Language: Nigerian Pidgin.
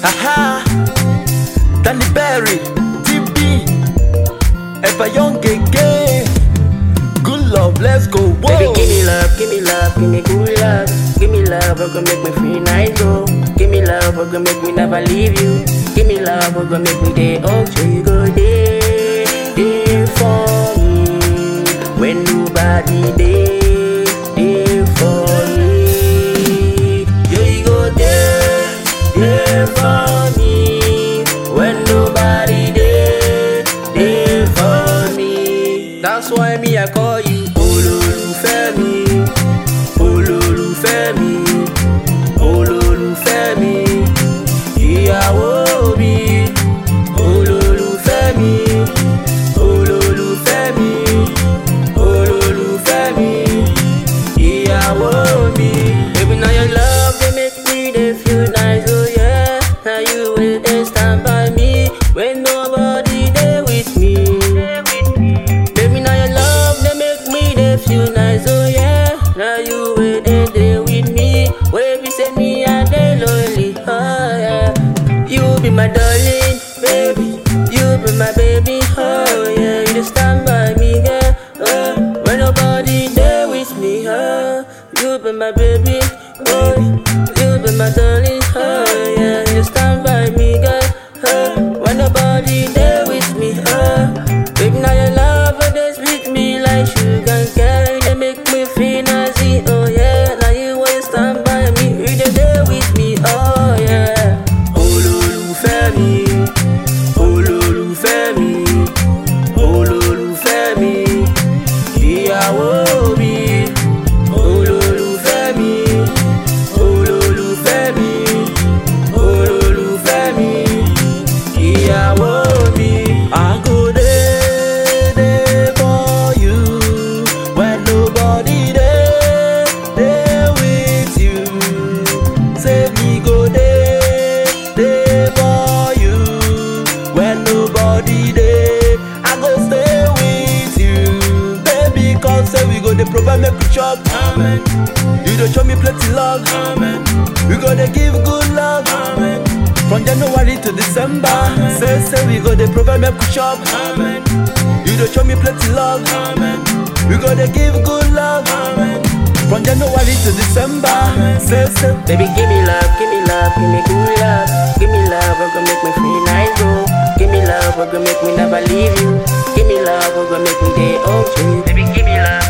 Aha, Danny Berry, DB, Ever Young again. Good love, let's go. Whoa. Baby, give me love, give me love, give me good love. Give me love, we're gonna make me feel nice, go. Give me love, we're gonna make me never leave you. Give me love, we're gonna make me day oh, so you go day, day for me. When nobody day, day for me. Yeah, you go day, day for me. When nobody day, day for me. That's why me I call you olólùfẹ́ mi, olólùfẹ́ mi, olólùfẹ́ mi, ìyàwó mi, olólùfẹ́ mi, olólùfẹ́ mi, olólùfẹ́ mi, ìyàwó mi. Baby, now your love dey make me dey feel nice, oh yeah. Now you will dey stand by me when nobody dey with me. Baby, now your love they make me they feel nice, oh yeah. Now you will they there with me. Baby, say me I they lonely, oh yeah. You be my darling, baby. You be my baby, oh yeah. You just stand by me, girl. Oh, when nobody there with me, oh. You be my baby, oh. You be my darling, oh yeah. You just stand by me, girl. Oh, when nobody there with me, oh. Baby, now your love oh, they sweet me like sugar cane. They make me feel nazi, oh yeah. Now you always stand by me, you dey there with me, oh yeah. Olólùfẹ́ mi, olólùfẹ́ mi, olólùfẹ́ mi, ìyàwó mi. Olólùfẹ́ mi, olólùfẹ́ mi, olólùfẹ́ mi, ìyàwó mi. I go there, there for you when nobody there, there with you. Say me go there, there for you when nobody there. I go stay with you, baby. Cause say we go dey provide make we chop. Amen. You dey show me plenty love. Amen. We go dey give good love. Amen. From January to December, say say we go dey provide make we chop. Amen. You dey show me plenty love. Amen. We go dey give good love. Amen. From January to December, say say. Baby, give me love, give me love, give me good love. Give me love, we're gonna make me feel nice, bro. Give me love, we're gonna make me never leave you. Give me love, we're gonna make me day oh, Baby, give me love.